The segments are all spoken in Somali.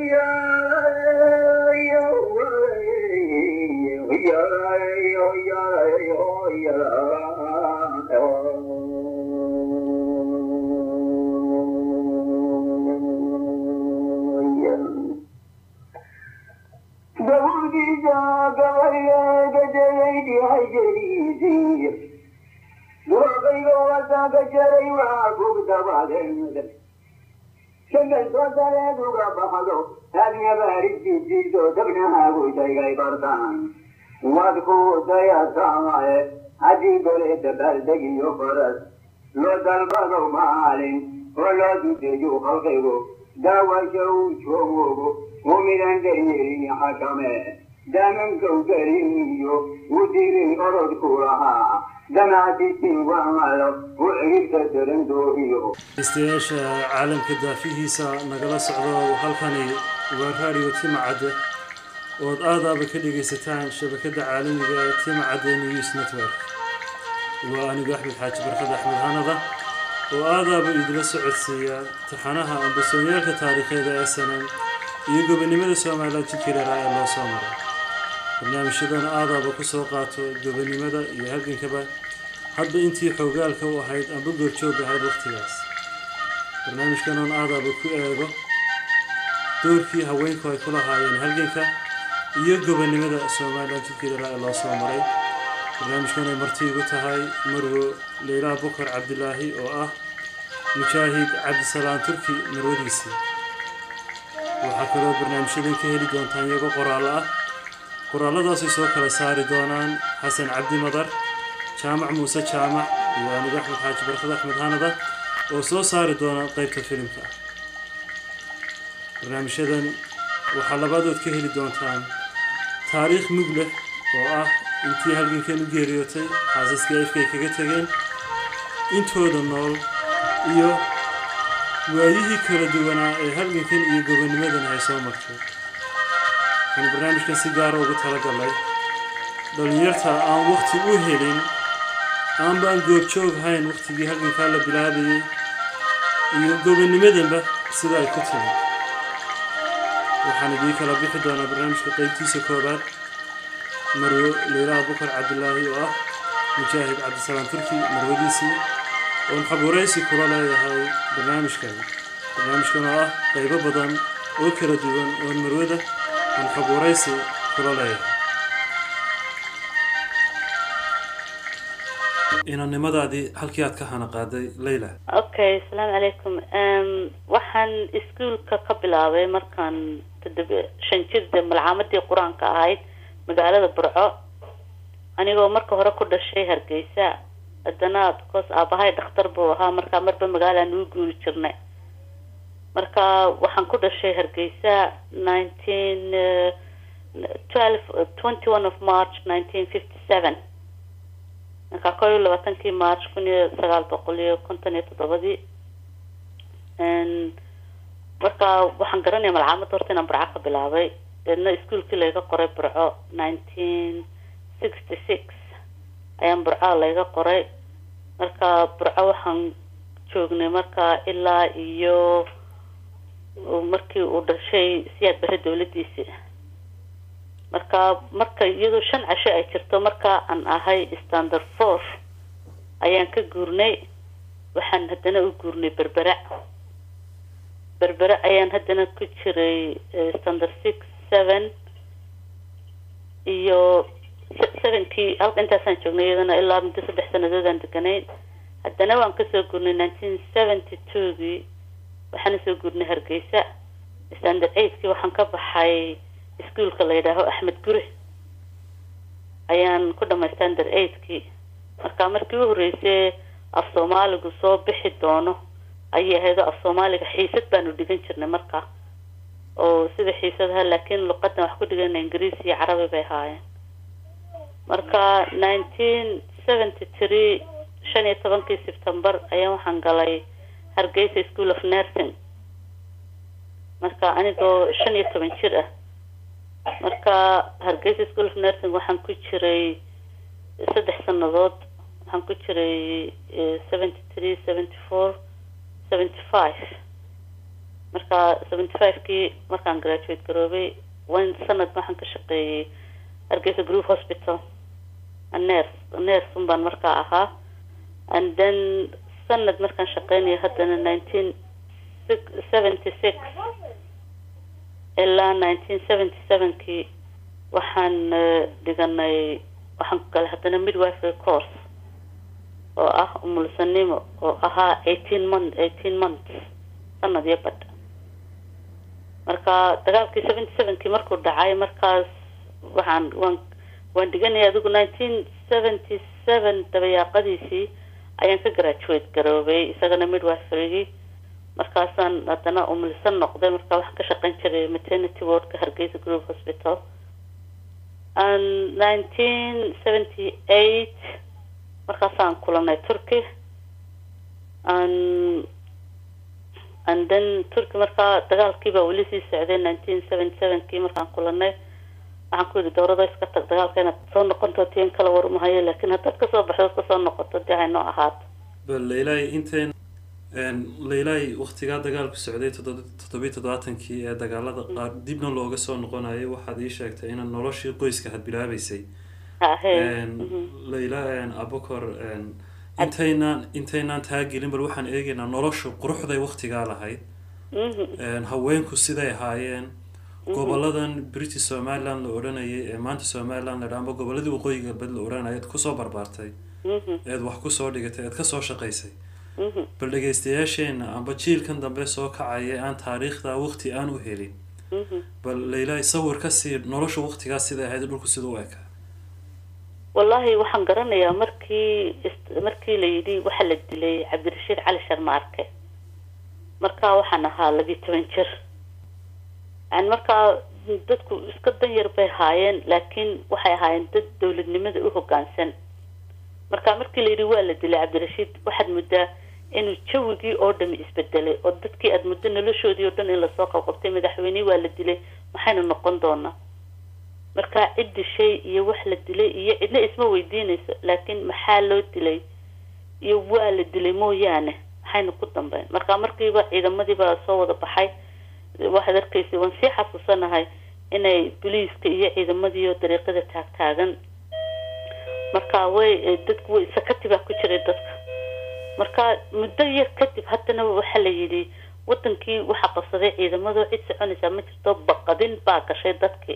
wadku dayasamaye haddii goleeda baldegiyo faras loo dalbado maalin oo loo dudeeyo halkaygo daawasha uu joogogo muminan daryeelin xakame damankow gariniyo u dirin orodku lahaa damaadisin wamalo u ciribta darandoohiyo dhegeystayaasha caalamka daafihiisa nagala socdo halkani waa raadiyo timacadde ood aadaaba ka dhegaysataan shabakadda caalamiga ee timacadde news network waa anigu axmed xaaji barkad axmed hanada oo aadaaba idila socodsiiya taxanaha ambasoonyaalka taariikheeda ee sanan iyo gobonimada somalilan jidkireera ee loo soo maray barnaamijyadan aadaaba ku soo qaato gobonimada iyo halgankaba hadba intii xoogaalka u ahayd amba goorjoog ahayd waqtigaas barnaamijkan oon aadaaba ku eego doorkii haweenku ay ku lahaayeen halganka iyo gobonimada somalilan jidkireera ee loo soo maray barnaamijkan ay marti igu tahay marwo leylaa bukar cabdilaahi oo ah mujaahid cabdisalaan turki marwadiisii waxaa kaloo barnaamijyadan ka heli doontaan iyagoo qoraallo ah qoraalladaasay soo kala saari doonaan xasan cabdi madar jaamac muuse jaamac iyo anigu axmed xaaji barkad axmed hanada oo soo saari doona qeybta filimka barnaamijyadan waxaa labaadood ka heli doontaan taariikh mug leh oo ah intii halgankan u geeriyootay xaasaskii afkay kaga tegeen intooda nool iyo waayihii kala duwanaa ee halgankan iyo gobonimadan ay soo martay waxaan barnaamijkan si gaara ugu talagalay dhallinyarta aan waqti u helin aanba aan goobjoog hayn waqtigii halgankaa la bilaabayay iyo gobonimadanba sida ay ku timi waxaan idiin kala bixi doonaa barnaamijka qeybtiisa koobaad marwo leylaa bukar cabdilaahi oo ah mujaahid cabdisalaam turki marwadiisii oon xabuuraysi kula leeyahay barnaamijkan barnaamijkan oo ah qaybo badan oo kala duwan oon marwada aan xabuuraysi kula leeyahay inannimadaadii halkii aad ka hana qaaday leyla okay asalaamu calaykum waxaan iskuolka ka bilaabay markaan toddoba shan jirda malcaamadii qur-aanka ahayd magaalada burco anigoo marka hore ku dhashay hargeysa haddana because aabahay dhakhtar buu ahaa markaa marba magaalaan ugu guuri jirnay marka waxaan ku dhashay hargeysa nineteen twelve twenty one of march nineteen fifty seven markaa koo iyo labaatankii march kun iyo sagaal boqol iyo konton iyo toddobadii marka waxaan garanaya malcaamadda horta inaan burco ka bilaabay deedna iskuolkii layga qoray burco nineteen sixty six ayaan burca layga qoray marka burco waxaan joognay marka ilaa iyo markii uu dhashay siyaad bare dawladiisi marka marka iyadoo shan casho ay jirto marka aan ahay standard four ayaan ka guurnay waxaan haddana u guurnay berbera berbere ayaan haddana ku jiray standard six seven iyo sevenkii halka intaasaan joognay iyadana ilaa muddo saddex sanadoodaan deganayn haddana waan kasoo gurnay nineteen seventy twogii waxaana soo gurnay hargeysa standard eigtkii waxaan ka baxay iskuolka la yidhaaho axmed gure ayaan ku dhamay standard eigtkii marka markii u horreysay af soomaaligu soo bixi doono ayay ahaydoo af soomaaliga xiisad baanu dhigan jirnay marka oo sida xiisadaha laakiin luqadan wax ku dhigana ingiriis iyo carabi bay ahaayeen marka nineteen seventy three shan iyo tobankii september ayaan waxaan galay hargeysa school of nursing marka anigoo shan iyo toban jir ah marka hargeysa school of nursing waxaan ku jiray saddex sanadood waxaan ku jiray seventy three seventy four seventy five marka seventy five-kii markaan graduate garoobay wan sanad waxaan ka shaqeeyey hargeysa group hospital nurse nurse un baan markaa ahaa and then sanad markaan shaqeynaya haddana nineteen seventy six ilaa nineteen seventy seven-kii waxaan dhiganay waxaan ku galay haddana midwifery course oo ah umulsanimo oo ahaa eighteen month eighteen months sanad iyo badh marka dagaalkii seventy seven-kii markuu dhacay markaas waxaan waan waan dhiganaya adigu nineteen seventy seven dabayaaqadiisii ayaan ka graduate garoobay isagana midwiferygii markaasaan haddana umulsan noqday marka waxaan ka shaqeyn jiray maternity wardka hargeysa group hospital and nineteen seventy eight markaasaan kulanay turkey and and then turkey markaa dagaalkiibaa weli sii socday nineteen seventy seven-kii markaan kulanay waxaan ku yidhi dowlada iska tag dagaalka inaad soo noqonto tiin kala warmahayo laakiin haddaad kasoo baxdo kasoo noqoto dee haynoo ahaato bal leilaahi intayn leilaahi waktigaa dagaalku socday toddobiyi toddobaatankii ee dagaalada qaar dibna looga soo noqonayo waxaad ii sheegtay inaad noloshii qoyska had bilaabeysay leila abukor intaynaan intaynaan taagelin bal waxaan eegaynaa noloshu quruxday waktigaa lahayd haweenku siday ahaayeen goboladan british somaliland la odhanayay ee maanta somaliland la dhaa amba goboladii waqooyiga galbeed la odhanaya eed kusoo barbaartay eed wax kusoo dhigatay eed kasoo shaqaysay bal dhegaystayaasheena amba jiilkan dambe soo kacaya aan taariikhda waqti aan u helin bal leilaahi sawir ka sii nolosha waktigaas siday ahayd dhulku sida u ekaa wallahi waxaan garanayaa markii markii la yidhi waxaa la dilay cabdirashiid cali sharmaarke markaa waxaan ahaa labiyi toban jir yani markaa dadku iska danyar bay ahaayeen laakiin waxay ahaayeen dad dowladnimada u hoggaansan marka markii la yidhi waa la dilay cabdirashiid waxaad muddaa inuu jawigii oo dhami isbedelay oo dadkii aada muddo noloshoodii oo dhan in lasoo qabqabtay madaxweynihii waa la dilay maxaynu noqon doonaa marka cid dishay iyo wax la dilay iyo cidna isma weydiinayso laakiin maxaa loo dilay iyo waa la dilay mooyaane maxaynu ku dambeyn marka markiiba ciidamadiibaa soo wada baxay waxaad arkaysa waan sii xasuusanahay inay boliiska iyo ciidamadiioo dariiqada taagtaagan marka way dadku way sakati baa ku jiray dadka marka muddo yar kadib haddana waxaa la yidhi wadankii waxaa qabsaday ciidamadoo cid soconaysaa ma jirto baqadin baa gashay dadkii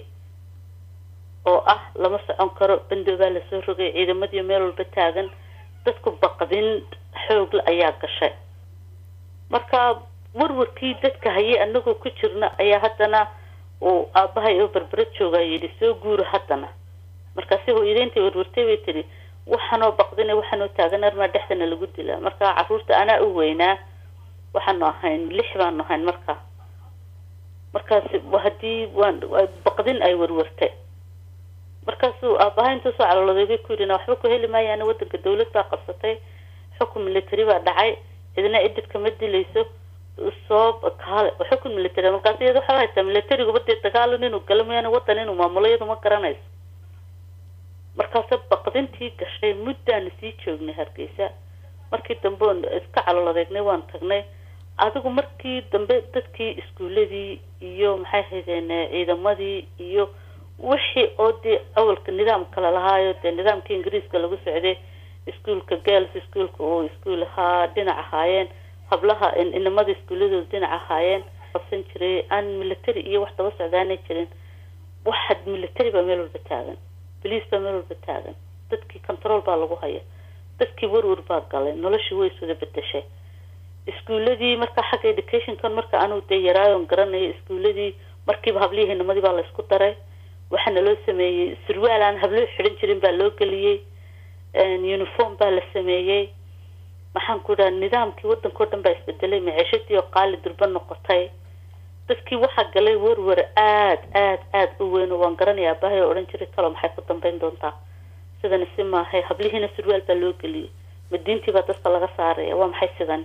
oo ah lama socon karo bandoobaa lasoo rogay ciidamadii meel walba taagan dadku baqdin xoogle ayaa gashay marka warwarkii dadka hayay anagoo ku jirna ayaa haddana uu aabahay oo berbera joogaa yidhi soo guura haddana markaasi hooyadeyntii warwartay bay tidhi waxaanoo baqdina waxaanoo taagan armaa dhexdana lagu dilaa marka caruurta anaa u weynaa waxaanu ahayn lix baanu ahayn markaa markaasi haddii waan baqdin ay warwartay markaasuu aabaha intuu soo calooday bay ku yidhi waxba ku heli maayaan wadanka dawlad baa qabsatay xukun military baa dhacay cidna cidid kama dilayso soo kaale xukun military markaas iyada waxaa haysaa militariguba dee dagaalan inuu galo mooyaane wadan inuu maamulo iyadu ma garanayso markaase baqdintii gashay muddaanu sii joognay hargeysa markii dambe oon iska calool adeegnay waan tagnay adigu markii dambe dadkii iskuuladii iyo maxay haydeen ciidamadii iyo wixii oo dee awalka nidaamka lalahaayo dee nidaamkii ingiriiska lagu socday iskuolka girls iskuolka oo iskuol ahaa dhinac ahaayeen hablaha inamada iskuuladooda dhinac ahaayeen qabsan jiray aan military iyo wax daba socdaanay jirin waxaad military baa meel walba taagan boliis baa meel walba taagan dadkii control baa lagu haya dadkii warwar baa galay noloshii way iswada bedeshay iskuuladii marka xagga educationkan marka anuu dee yaraayon garanayo iskuuladii markiiba hablihii inamadii baa laysku daray waxaana loo sameeyey surwaal aan habloo xidhan jirin baa loo geliyey uniform baa la sameeyey maxaan ku dhaha nidaamkii waddanka o dhan baa isbedelay maciishadii oo qaali durba noqotay dadkii waxaa galay warwar aad aad aad u weyn oo waan garanaya aabahay oo odhan jiray talo maxay ku dambeyn doontaa sidana si maahay hablihiina surwaal baa loo geliyey madiintii baa dadka laga saaraya waa maxay sidan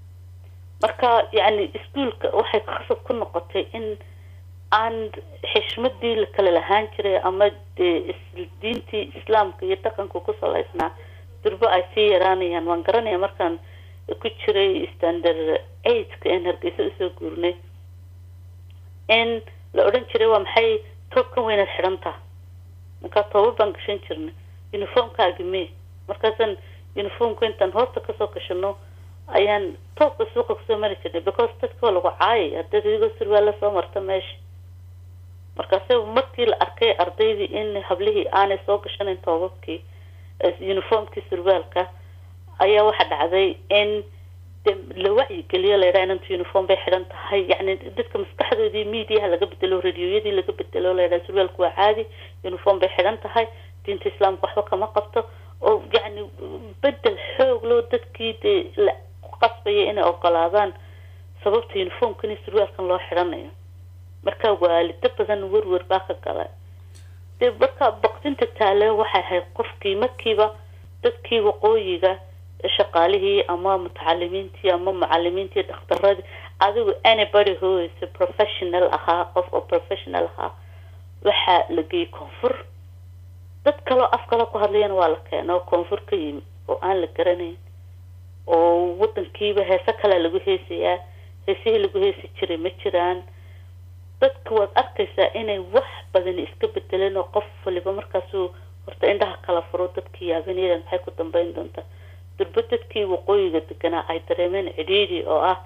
marka yacni iskuolka waxay khasab ku noqotay in aan xishmadii la kala lahaan jiray ama dee diintii islaamka iyo dhaqanka ku salaysnaa durbo ay sii yaraanayaan waan garanaya markaan ku jiray standard eigtka een hargeysa usoo guurnay in la odhan jiray waa maxay toobkan weynaad xidhantaa markaa tooba baan gashan jirnay uniformkaagi me markaasaan uniformka intaan hoosta kasoo gashano ayaan toobka suuqa kusoo mari jirnay because dadka waa lagu caayay haddaad idigoo surwaal la soo marta meesha markaase markii la arkay ardaydii in hablihii aanay soo gashanayn toobabkii uniformkii surwaalka ayaa waxaa dhacday in de la wacyigeliyo la yidhaha inantu uniform bay xidhan tahay yacni dadka maskaxdoodii mediaha laga bedelo radioyadii laga bedelo la yidhaha surwaalku waa caadi uniform bay xidhan tahay diinta islaamka waxba kama qabto oo yacni bedel xoog loo dadkii dee la qasbaya inay ogolaadaan sababta uniformkan iyo surwaalkan loo xidhanayo marka waalido badan werwer baa ka gala dee marka baqdinta taale waxay ahayd qofkii markiiba dadkii waqooyiga shaqaalihii ama mutacalimiintii ama mucalimiintii dhakhtaradii adigu anybody who is a professional ahaa qof oo professional ahaa waxaa la geeyey koonfur dad kaleo af kale ku hadlayana waa la keena oo koonfur ka yimi oo aan la garanayn oo wadankiiba heese kalea lagu heesayaa heesihii lagu heesi jiray ma jiraan dadka waad arkaysaa inay wax badan iska bedeleen oo qof waliba markaasuu horta indhaha kala furo dadkii yaabanaydan maxay ku dambeyn doontaa durba dadkii waqooyiga deganaa ay dareemeen cidhiidhi oo ah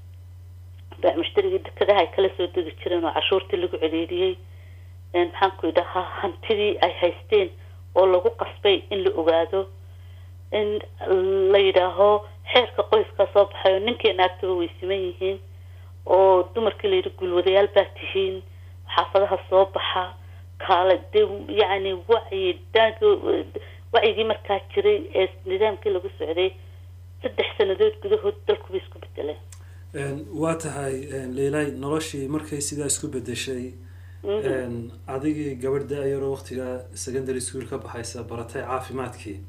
mustarigii dekadaha ay kala soo degi jireen oo cashuurtii lagu cidhiidhiyey maxaan ku idhahaa hantidii ay haysteen oo lagu qasbay in la ogaado in la yidhaaho xeerka qoyskaa soo baxay oo ninkii naagtaba way siman yihiin oo dumarkii layidhi gulwadayaal baa tihiin xaafadaha soo baxa kaala de yacni wacyi daanka wacyigii markaa jiray ee nidaamkii lagu socday saddex sanadood gudahood dalku bay isku bedeleen waa tahay leilay noloshii markay sidaa isku bedeshay adigii gabadh da-yaroo waqtiga secondary school ka baxaysa baratay caafimaadkii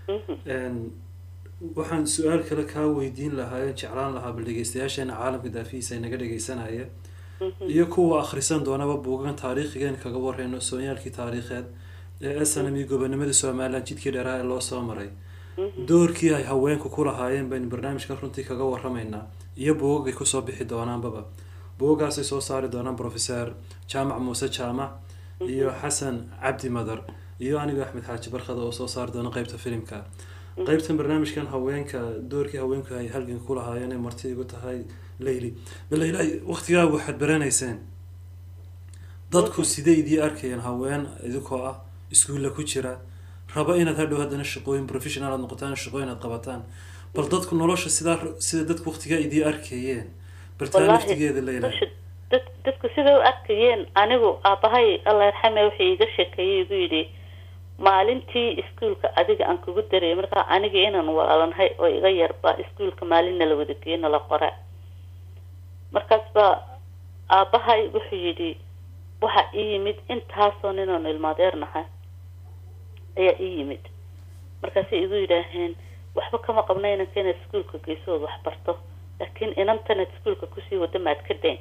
waxaan su-aal kale kaa weydiin lahaa en jeclaan lahaa bal dhegeystayaasheena caalamka daafihiisa inaga dhegeysanaya iyo kuwa akhrisan doonaba buugan taariikhigan kaga wareyno soonyaalkii taariikheed ee snm iyo gobonimadii somalilan jidkii dheeraha ee loo soo maray doorkii ay haweenku ku lahaayeen baynu barnaamijka runtii kaga waramaynaa iyo buugagay kusoo bixi doonaanbaba buugagaasay soo saari doonaan professor jaamac muuse jaamac iyo xasan cabdi madar iyo anigo axmed xaaji barkada oo soo saari doona qeybta filimka qeybtan barnaamijkan haweenka doorkii haweenku ay halganka ku lahaayeen ay marti igu tahay leyli baleyla waqtigaa waxaad baranayseen dadku sidee idii arkayeen haween idinkoo ah iskuulla ku jira raba inaad hadhow haddana shaqooyin professional aad noqotaan shaqooyin aad qabataan bal dadku nolosha sidaa sida dadku waqtigaa idii arkayeen bal taa laftigeeda leyla dad dadku siday u arkayeen anigu aabahay allah yarxame wuxuu iiga sheekeeyey igu yidhi maalintii iskuolka adiga aan kugu darayay markaa aniga inaan walaalanhay oo iga yarba iskuolka maalinna la wada geeyo nala qora markaas baa aabahay wuxuu yidhi waxaa ii yimid intaasoo ninaanu ilmaadeernahay ayaa ii yimid markaasay igu yidhaaheen waxba kama qabna inanka inaad iskuolka geysood wax barto laakiin inantanaad iskuolka kusii wada maad ka dayn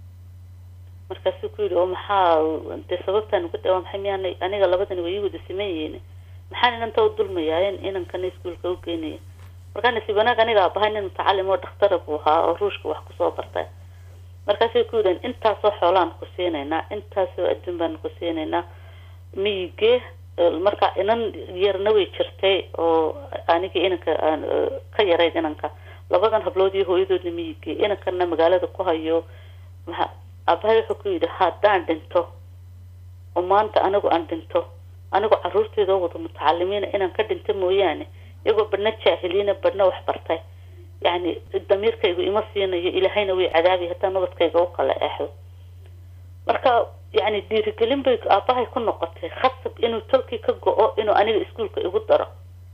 markaasuu ku yidhi oo maxaa dee sababtaan uga daa maxay miyaana aniga labadani way ii wada siman yihiin maxaan inanta u dulmayaa in inankana iskuolka u geynaya markaa nasiib wanaag aniga abahay nin mutacalim oo dhakhtara buu ahaa oo ruushka wax kusoo bartay markaasay ku yidhaheen intaasoo xoolaan ku siinaynaa intaasoo adduun baan ku siinaynaa miyigee marka inan yarna way jirtay oo anigii inanka ka yarayd inanka labadan hablood iyo hooyadoodna miyigee inankana magaalada ku hayo maa aabahay wuxuu ku yidhi haddaan dhinto oo maanta anigu aan dhinto anigu caruurteeda oo wada mutacalimiina inaan ka dhinto mooyaane iyagoo badhna jaahiliina badhna wax bartay yacni damiirkaygu ima siinayo ilaahayna way cadaabi hataa nabadkayga u kala eexdo marka yacni dhiirigelin bay aabahay ku noqotay khasab inuu tolkii ka go-o inuu aniga iskuolka igu daro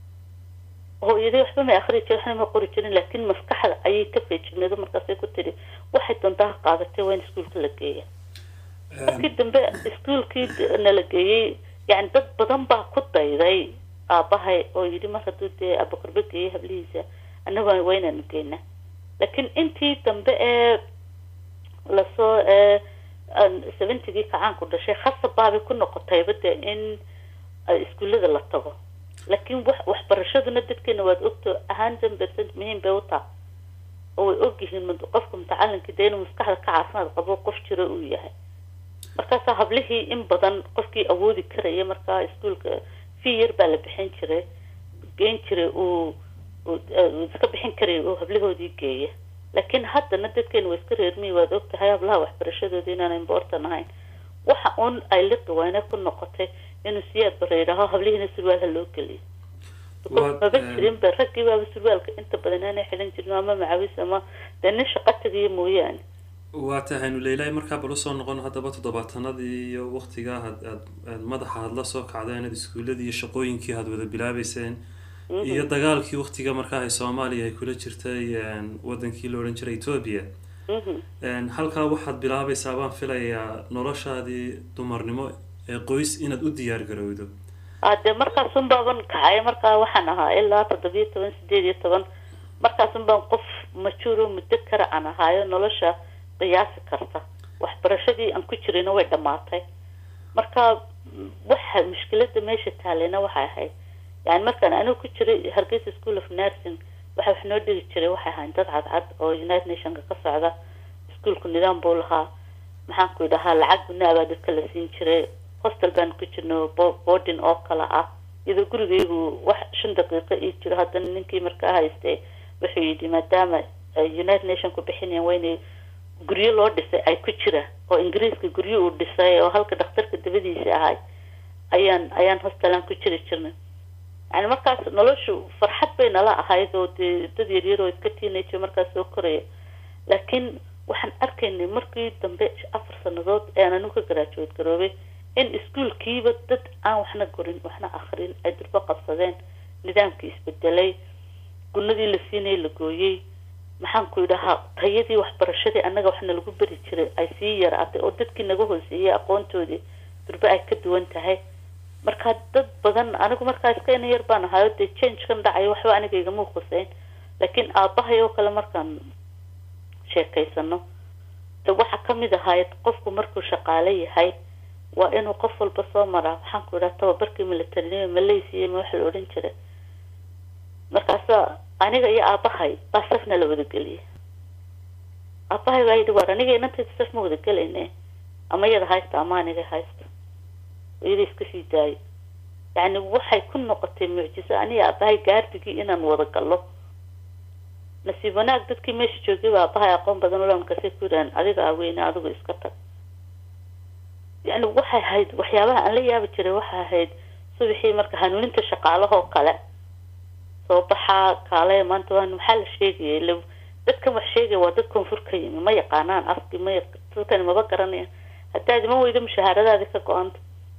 hooyadii waxba may akri jirin waxna ma qori jirin laakiin maskaxda ayay ka feejigneedo markaasay ku tidhi waxay doontaa ha qaadatay waa in iskuolka la geeya markii dambe iskuolkii nala geeyey yani dad badan baa ku dayday aabahay oo yidhi mar hadduu dee abakorbe geeyay hablihiisa annaga waa inaanu geynaa laakiin intii dambe ee lasoo ee seventigii kacaanku dhashay khasab baabay ku noqotayba dee in iskuullada la tago laakiin wax waxbarashaduna dadkeena waad ogto hundred percent muhiim bay u taha oo way ogyihiin mad- qofka mutacalinkii dee inuu maskaxda ka caafimaad qabo qof jiro uu yahay markaasaa hablihii in badan qofkii awoodi karaya markaa iskuolka fee yar baa la bixin jiray geyn jiray uu uu uu iska bixin karaya uu hablahoodii geeya laakiin haddana dadkeena waa iska reermiyi waad ogtahay hablaha waxbarashadooda inaan important ahayn waxa uun ay liqi wayne ku noqotay inuu siyaad bara yidhaaho hablihiina surwaalha loo geliyo Waa- maba eh, jirin ba raggii baaba surwaalka inta badan aanay xidhan jirin ama macawis ama dee nin shaqo tagiyo mooyaane waa tahaynu leilaahi markaa bal usoo noqon haddaba toddobaatanadii iyo waqtigaa had aad aad madaxa aad la soo kacdeen aad iskuuladii iyo shaqooyinkii aad wada bilaabeyseen iyo dagaalkii waqtiga markaa ay soomaaliya ay kula jirtay een, wadankii la odhan jiray etoobiya Mhm. Een, halkaa waxaad bilaabaysaa baan filayaa noloshaadii dumarnimo ee qoys inaad u diyaar garowdo hadee markaasun baaban kacay markaa waxaan ahaa ilaa toddobiyo toban sideed iyo toban markaasun baan qof majuuro muddo kara aan ahaayo nolosha qiyaasi karta waxbarashadii aan ku jirayna way dhammaatay marka mm, waxa mushkilada meesha taalena waxay ahayd yani markaan anigu ku jiray hargeysa school of nursing waxa wax noo dhigi jiray waxay ahayn dad cadcad oo united nationka ka socda iskuolku nidaam buu lahaa maxaan ku idhahaa lacag gunaa baa dadka la siin jiray hostel baan ku jirno bo- boarding oo kale ah iyadoo gurigaygu wax shan daqiiqo ii jiro haddana ninkii markaa haystay wuxuu yidhi maadaama ay united nation ku bixinayaan waa inay guryo loo dhisay ay ku jiraan oo ingiriiska guryo uu dhisay oo halka dhakhtarka dabadiisa ahay ayaan ayaan hostelaan ku jiri jirnay yani markaas noloshu farxad bay nala ahayd oo dee dad yaryar oo iska teenager markaas soo koraya laakiin waxaan arkaynay markii dambe afar sanadood ee aan anigu ka garaajuweed garoobay in iskuolkiiba dad aan waxna gorin waxna akrin ay durbo qabsadeen nidaamkii isbedelay gunadii la siinayay la gooyey maxaan ku idhahaa tayadii waxbarashadii annaga waxna lagu beri jiray ay sii yaraatay oo dadkii naga hooseeyey aqoontoodii durbe ay ka duwan tahay marka dad badan anigu markaa iska ina yar baan ahayo dee change kan dhacayo waxba aniga igama khuseyn laakiin aabahay oo kale markaan sheekaysano de waxaa kamid ahayd qofku markuu shaqaale yahay waa inuu qof walba soo maraa waxaan ku idhaha tababarkii militarinimo malaysia ma waxa la odhan jiray markaasa aniga iyo aabahay baa safna la wadageliyay aabahay baa yidhi war aniga inantayda saf ma wadagelayne ama iyada haysta ama aniga haysta iyada iska sii daayo yacni waxay ku noqotay mucjiso aniga aabahay gaardigii inaan wada gallo nasiib wanaag dadkii meesha joogay baa aabahay aqoon badan ula markaasay ku yidhahan adiga aweyne adigu iska tag yani waxay ahayd waxyaabaha aan la yaabi jiray waxay ahayd subaxii marka hanuuninta shaqaalahoo kale soo baxaa kaale maanta waa maxaa la sheegaya ila dadkan wax sheegaya waa dad koonfur ka yimi ma yaqaanaan afki ma yaq- dadkani maba garanayaan haddaad iman weydo mushaharadaadi ka go-anta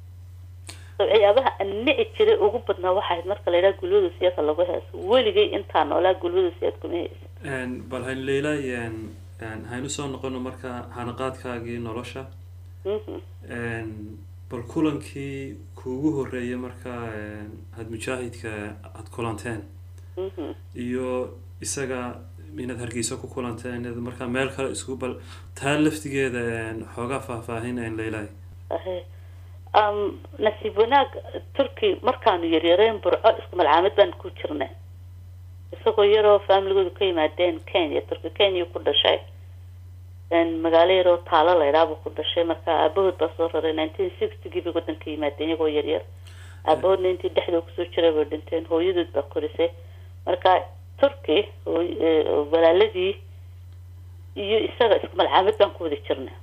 so waxyaabaha aan nici jiray ugu badnaa waxay ahayd marka la yidhaha gulwada siyaasa lagu heeso weligay intaa noolaa gulwada siyaad kuma heesa Een, bal hayn leila een, een, haynu soo noqono marka hanaqaadkaagii nolosha Mhm. Een, bal kulankii kuugu horeeyay marka een, had mujaahidka aad kulanteen Mhm. iyo isaga inaad hargeysa ku kulanteen inaad markaa meel kale isku bal taa laftigeeda een, xoogaa faahfaahin een leilaahi ahe um, nasiib wanaag turkey markaanu yaryareen burco isku malcaamad baan ku jirnay isagoo yaroo familigoodu ka yimaadeen kenya turkey kenya ku dhashay een, magaalo yaroo taalo laydhaabuu ku dhashay marka aabahood baa soo raray nineteen sixtygii bay wadanka yimaadeen iyagoo yaryar aabahoodna intii dhexdoo kusoo jiray bay dhinteen hooyadood baa korisay marka turkey hooy- ee, walaaladii iyo isaga isku malcaamad baan ku wada jirnay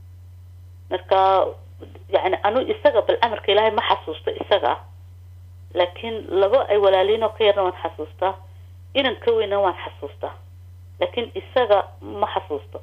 marka yani anu isaga bal amarka ilaahay ma xasuusto isaga laakiin laba ay walaaliin oo ka yarna waan xasuustaa inan ka weyna waan xasuustaa laakiin isaga ma xasuusto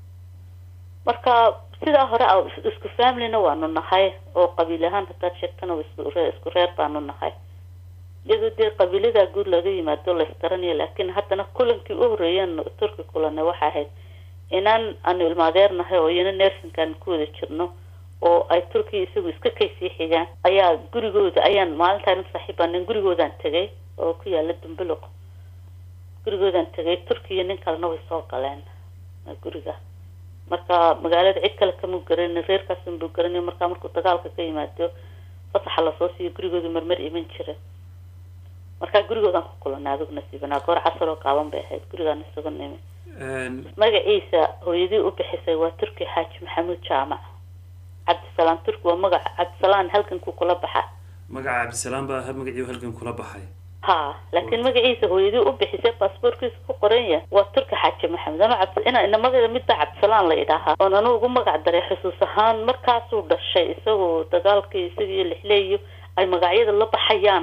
marka sidaa hore a isku familina waanu nahay oo qabiil ahaan hadaad sheegtana waa isku ree- isku reer baanu nahay iyadoo dee qabiilada guud laga yimaado la isgaranayo laakiin haddana kulankii u horeeyaan turki kulanay waxay ahayd inaan aanu ilmaadeernahay oo iyana nersinkaan ku wada jirno oo ay turkiya isagu iska kaysii xigaan ayaa gurigooda ayaan maalintaan saaxiibaanen gurigoodaan tegay oo ku yaala dumbuloq gurigoodaan tegay turkiya nin kalena way soo galeen guriga marka magaalada cid kale kamuu garanin reerkaasun buu garanay markaa markuu dagaalka ka yimaado fasaxa lasoo siiyo gurigooda marmar iman jira markaa gurigoodaan ku kulanay adigu nasiibanaa goor casar oo gaaban bay ahayd gurigaan isagu nimi Een, magaciisa hooyadii u bixisay waa turki xaaji maxamuud jaamac cabdisalaan turki waa magaca cabdisalaan halkankuu kula baxa magaca cabdisalaam baa ha- magacii halgan kula baxay ha laakiin magaciisa hooyadii u bixisay baasaboorkiisa ku qoran yahay waa turki xaaji maxamed ama cabdi ina inamada midda cabdisalaan la idhaahaa oon anu ugu magac daray xusuus ahaan markaasuu dhashay isagoo dagaalkii isagiyo lixleeyo ay magacyada la baxayaan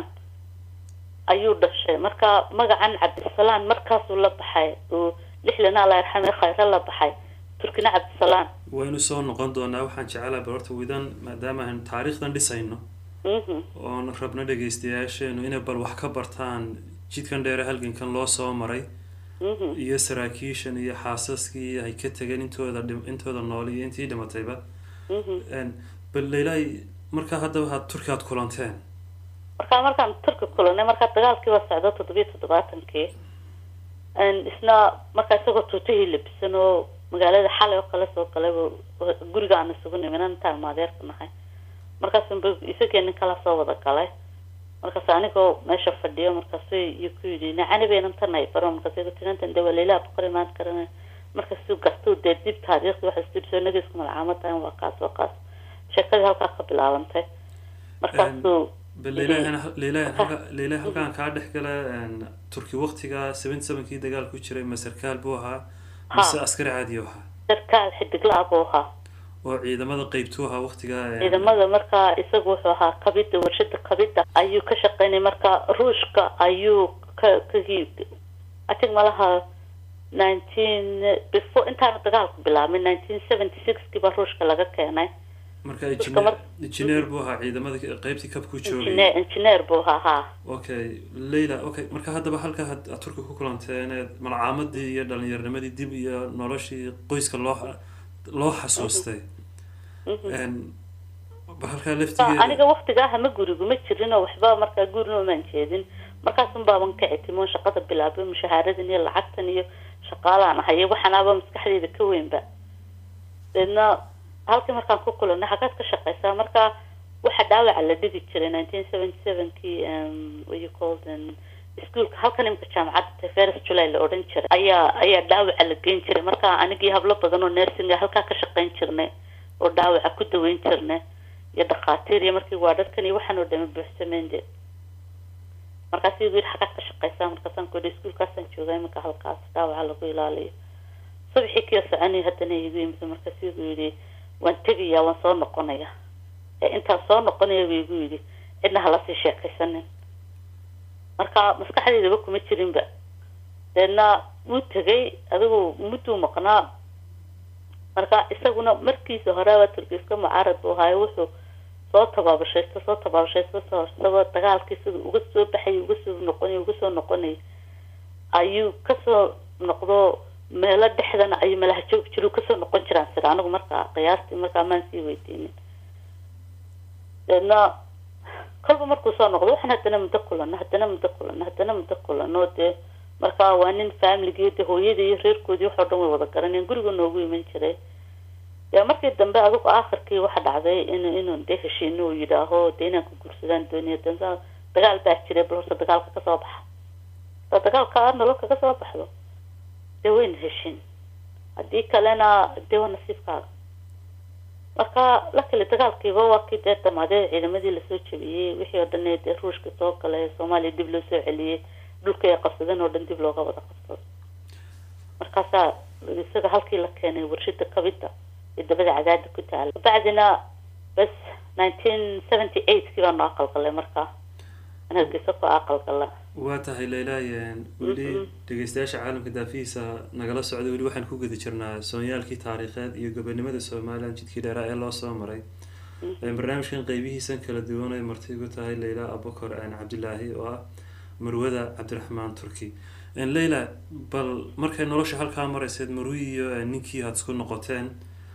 ayuu dhashay marka magacan cabdisalaan markaasuu la baxay oo lixlana alla yarxame khayre la baxay turkina cabdisalaan waynu soo noqon doonaa waxaan jecelahay bal horta widan maadaama aan taariikhdan dhisayno mhm oon rabno dhegaystayaasheenu inay bal wax ka bartaan jidkan dheere halgankan loo soo maray mhm iyo saraakiishan iyo xaasaskii ay ka tegeen intooda dhim- intooda nool iyo intii dhimatayba mhm Een, bal leylay markaa haddaba had turki aad kulanteen markaa markaan turki kulanay markaa dagaalkiiba socdo toddobiyo toddobaatankii Een, isna markaa isagoo tuutihii labisan oo magaalada xalay oo kale soo galay buu- guriga aan isugu nimin intaan maadeerka nahay markaasunba isagii nin kala soo wada galay markaas anigoo meesha fadhiyo markaasu iyo ku yidhi nacani baynan tanay baro markaas igu tinantan de waa leilaa boqor imaan karana markaasuu gartuu dee dib taariikhda waxa isku soo nagiisku malcaamadahan waa kaas waa kaas sheekadii halkaa ka bilaabantay markaasuu bal leylay leylay halka leylay halkaan kaa dhex gala een, turki waqtiga seventy sevenkii dagaal ku jiray ma sarkaal buu ahaa mise Ha. askari caadi u ahaa sarkaal xidigla buu ahaa oo ciidamada qeybtuu ahaa waqtiga een, ciidamada markaa isagu wuxuu ahaa kabida warshada kabida ayuu ka shaqeynay marka ruushka ayuu ka ka I think malaha nineteen before intaana dagaalku bilaabmin nineteen seventy sixkii baa ruushka laga keenay marka Turka engineer mar- engineer buu ahaa ciidamada qeybtii kabkuu joogay engineer engineer buu ahaa haa okay leyla okay marka haddaba halka had aad turki ku kulanteen ee malcaamadii iyo dhallinyarnimadii dib iyo noloshii qoyska loo loo xasuustay Een, bal halkaa Sa- laftigeeda aniga waktigaa ma gurigu ma jirin oo waxba markaa gurina umaan jeedin markaasun baaban ka etimoon shaqada bilaabay mushahaaradan iyo lacagtan iyo shaqaalaan ahay waxanaaba maskaxdeyda ka weynba deedna halkii markaan ku kulanay xagaad ka shaqeysaa marka waxa dhaawaca la dhigi jiray nineteen seventy sevenkii what you called um, iskuolka halkan imika jaamacadda ferris july la odhan jiray ayaa ayaa dhaawaca la geyn jiray marka anigii hablo badan oo nursing halkaa ka shaqeyn jirnay oo dhaawaca ku daweyn jirnay iyo dhakhaatiir iyo markii waa dadkan iyo waxaan oo dhami buuxsameen de markaas igu yidhi xagaad ka shaqeysaa markaasaan ku yidhi iskuolkaasaan joogaa iminka halkaas dhaawaca lagu ilaaliyo subaxii kiyo soconay haddana igu yimid markaas igu yidhi waan tegayaa waan soo noqonayaa ee intaan soo noqonaya buu igu yidhi cidna hala sii sheekaysanin marka maskaxdeydaba kuma jirinba deedna wuu tegay adigu mudduu maqnaa marka isaguna markiisa horeaba turkiiska mucaarad buu ahaayo wuxuu soo tabaabashaysto soo tabaabashaysto soo isagoo dagaalkii sida uga soo baxay uga soo noqonay uga soo noqonay ayuu kasoo noqdo meelo dhexdana ayuu meelaha joogi jiru kasoo noqon jiraan sida anigu markaa qiyaastii markaa maan sii weydiinin deedna kolba markuu soo noqdo waxaan haddana muddo kulano haddana muddo kulano haddana muddo kulano dee marka waa nin familigii de hooyadii iyo reerkoodii waxoo dhan way wada garanayeen guriga noogu iman jiray dee markii dambe adigu aakhirkii waxa dhacday in inuu dee heshiino uu yidhaaho dee inaan ku guursadaan dooniya dansa dagaal baa jiray bal horta dagaalka kasoo baxa da dagaalka aad nolol kaga soo baxdo dee wayna heshin haddii kalena dee waa nasiibkaaga marka la kale dagaalkiiba waa kii dee dhamaaday ciidamadii lasoo jebiyey wixii oo dhan dee ruushka soo galay soomaaliya dib loo soo celiyey dhulkii ay qabsadeen oo dhan dib looga wada qabsado markaasaa isaga halkii la keenay warshada kabida ee dabada cadaada ku taala bacdina bas nineteen seventy eightkii baa noo aqalgalay markaa in hargeysa ku aqalgala waa tahay leylaayen weli dhegeystayaasha caalamka daafihiisa nagala socda weli waxaan ku guda jirnaa soonyaalkii taariikheed iyo gobonimada somalilan jidkii dheeraa ee loo soo maray barnaamijkan qeybihiisan kala duwan ay marti igu tahay leyla abukar cabdilaahi oo ah marwada cabdiraxmaan turki leyla bal markay nolosha halkaa marayseed marwi iyo ninkii aad isku noqoteen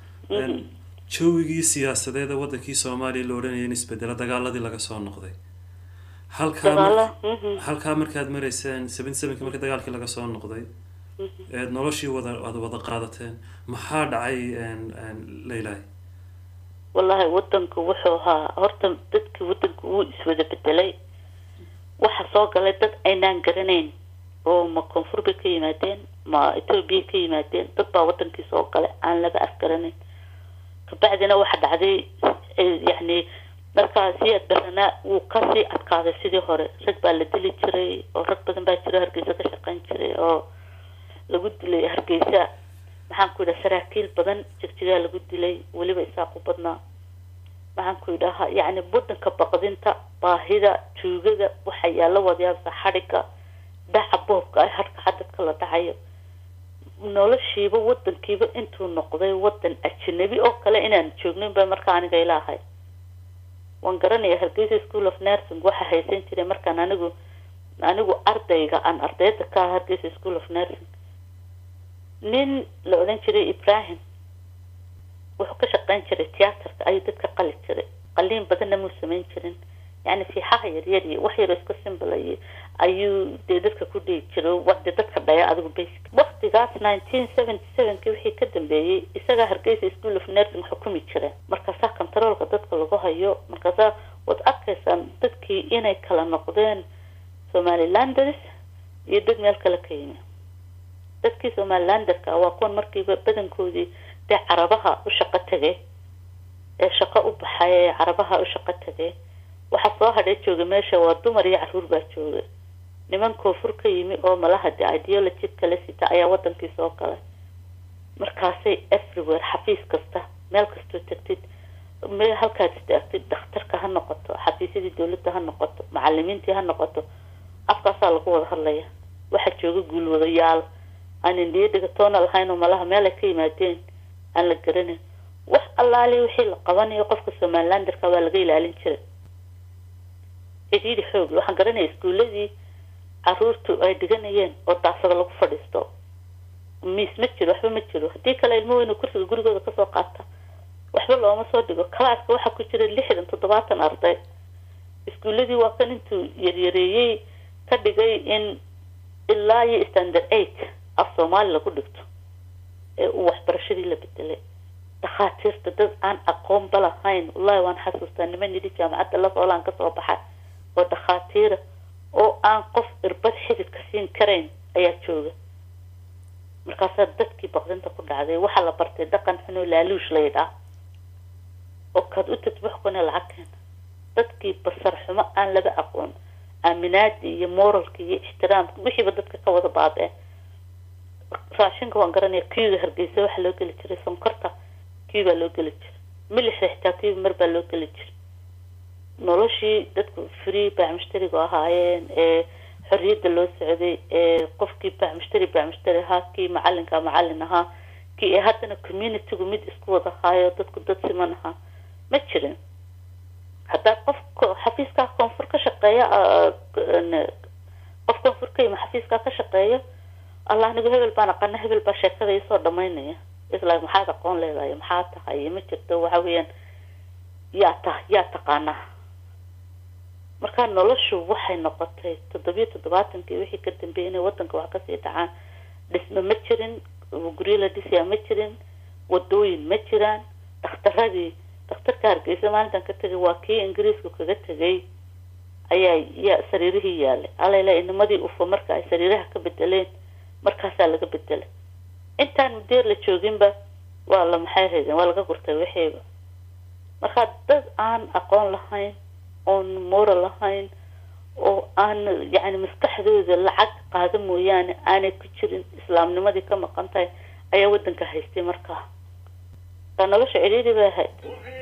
jawigii siyaasadeed ee wadankii soomaaliya la odhanaya in isbedelo dagaaladii laga soo noqday halkaa mar- halkaa markaad marayseen seventy sevenki markii dagaalkii laga soo noqday eed noloshii wada aad wada qaadateen maxaa dhacay leylay wallahi wadanku wuxuu ahaa horta dadkii wadanku wuu iswada bedelay waxa soo galay dad aynaan garanayn oo ma koonfur bay ka yimaadeen ma etoobiya ka yimaadeen dad baa wadankii soo galay aan laba afgaranayn kabacdina waxa dhacday yacni markaa siyaad baranaa wuu kasii adkaaday sidii hore rag baa la dili jiray oo rag badan baa jiro hargeysa ka shaqeyn jiray oo lagu dilay hargeysa maxaan ku yidhaha saraakiil badan jigjigaa lagu dilay weliba isaaqu badnaa maxaan ku yidhaha yacni wadanka baqdinta baahida tuugada waxa yaalla wadayaabsa xadhiga dhaca boobka ay harka xadadka la dhacayo noloshiiba wadankiiba intuu noqday wadan ajanabi oo kale inaan joognin ba marka aniga ilaahay waan garanaya hargeysa school of nursing waxa haysan jiray markaan anigu anigu ardayga aan ardayda ka ah hargeysa school of nursing nin la odhan jiray ibrahim wuxuu ka shaqeyn jiray tiyaatarka ayuu dadka qali jiray qaliin badanna muu samayn jirin yani fiixaha yaryar iyo wax yaro iska simbalay ayuu dee dadka ku dhihi jiro wade dadka dhaya adigu basic waktigaas nineteen seventy sevenki wixii ka dambeeyey isagaa hargeysa school of nursing xukumi jireen markaasaa controolka dadka lagu hayo markaasaa waad arkaysaan dadkii inay kala noqdeen somalilanders iyo dad meel kale ka yimi dadkii somalilanderka waa kuwan markiiba badankoodii dee carabaha u shaqo tegay ee shaqo u baxay ee carabaha u shaqo tegay waxaa soo hadhay jooga meesha waa dumar iyo caruur baa jooga niman koonfur ka yimi oo malaha de ideology kala sita ayaa wadankii soo galay markaasay everywhere xafiis kasta meel kastoo tagtid me halkaad istaagtid dhakhtarka ha noqoto xafiisyadii dawladda ha noqoto macalimiintii ha noqoto afkaasaa lagu wada hadlaya waxaa jooga guulwadayaal aan indhiyo dhigatoona lahayn oo malaha meel ay ka yimaadeen aan la garanayn wax allaali wixii la qabanayo qofka somalilanderka waa laga ilaalin jiray cidhiidhi xoog waxaan garanaya iskuuladii caruurtu ay dhiganayeen oo daasada lagu fadhiisto miis ma jiro waxba ma jiro haddii kale ilmo weynu kursiga gurigooda kasoo qaata waxba looma soo dhigo kalaaska waxaa ku jira lixdan toddobaatan arday iskuuladii waa kan intuu yaryareeyey ka dhigay in ilaa iyo standard eight af soomaali lagu dhigto ee uu waxbarashadii la bedelay dhakhaatiirta dad aan aqoonba lahayn wallahi waan xasuustaa niman yidhi jaamacadda lafoolaan kasoo baxay oo dhakhaatiira oo aan qof irbad xididka siin karayn ayaa jooga markaasaa dadkii baqdinta ku dhacday waxaa la bartay dhaqan xunoo laaluush la yidhaah oo kaad u tadbax kuna lacag keena dadkii basar xumo aan laba aqoon aaminaadii iyo moralka iyo ixtiraamka wixiiba dadka ka wada baabee raashinka waan garanaya kiuga hargeysa waxaa loo geli jiray sonkorta kiu baa loo geli jiray milixda xitaa kiuba mar baa loo geli jiray noloshii dadku free baamushtarigu ahaayeen ee xorriyadda loo socday ee qofkii baamushtari baamushtari ahaa kii macalinka macalin ahaa kii ee haddana communitygu mid isku wada ahaayo dadku dad siman ahaa ma jirin haddaa qof xafiiskaa koonfur ka shaqeeya qof koonfur ka yima xafiiskaa ka shaqeeya allah anigu hebel baan aqana hebel baa sheekada isoo dhamaynaya isla maxaad aqoon leedahay maxaa tahay ma jirto waxa weeyaan yaa ta yaa taqaanaa markaa noloshu waxay noqotay toddobiyo toddobaatankii wixii ka dambeeyay inay wadanka wax kasii dhacaan dhisme ma jirin guryo la dhisayaa ma jirin wadooyin ma jiraan dhakhtaradii dhakhtarka hargeysa maalintan ka tegay waa kii ingiriisku kaga tegay ayaa ya sariirihii yaalay alayla inamadii ufo marka ay sariiraha ka bedeleen markaasaa laga bedelay intaan mudeer la jooginba waa la maxay haydeen waa laga gurtay wixiiba markaa dad aan aqoon lahayn oon moral lahayn oo aan yacni maskaxdooda lacag qaada mooyaane aanay ku jirin islaamnimadii ka maqan tahay ayaa wadanka haystay markaa taa nolosha cidhiidhi bay ahayd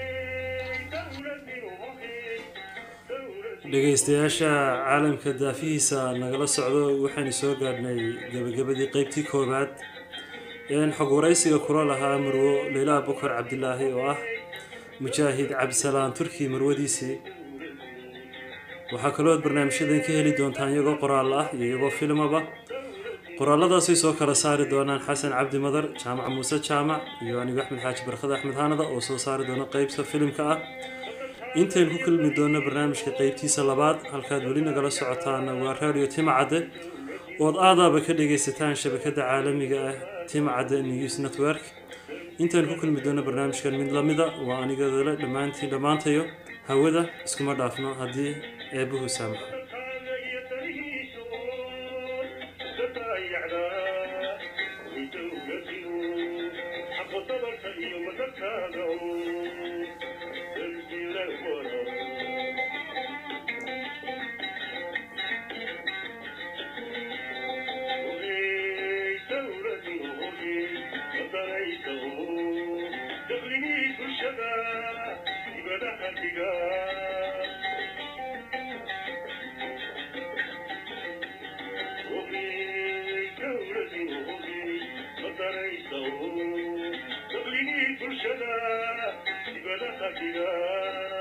dhegaystayaasha caalamka daafihiisa nagala socdo waxaynu soo gaadhnay gabagabadii qeybtii koowaad een xog waraysiga kula lahaa marwo leylaa bukar cabdilaahi oo ah mujaahid cabdisalaan turki marwadiisii waxaa kaloo aad barnaamijyadan ka heli doontaan iyagoo qoraal ah iyo iyagoo filmaba qoraaladaasay soo kala saari doonaan xasan cabdi madar jaamac muuse jaamac iyo anigu axmed xaaji barkad axmed haanada oo soo saari doona qeybta filimka ah intaynu ku kulmi doonno barnaamijka qeybtiisa labaad halkaad weli nagala socotaana waa radio timacadde ood aadaaba ka dhagaysataan shabakada caalamiga ah timacadde news network intaynu ku kulmi doonno barnaamijkan mid lamida waa anigadale dhammaantiin dhammaantayo hawada iskuma dhaafno haddii eebbuhu saamaxo qalbiga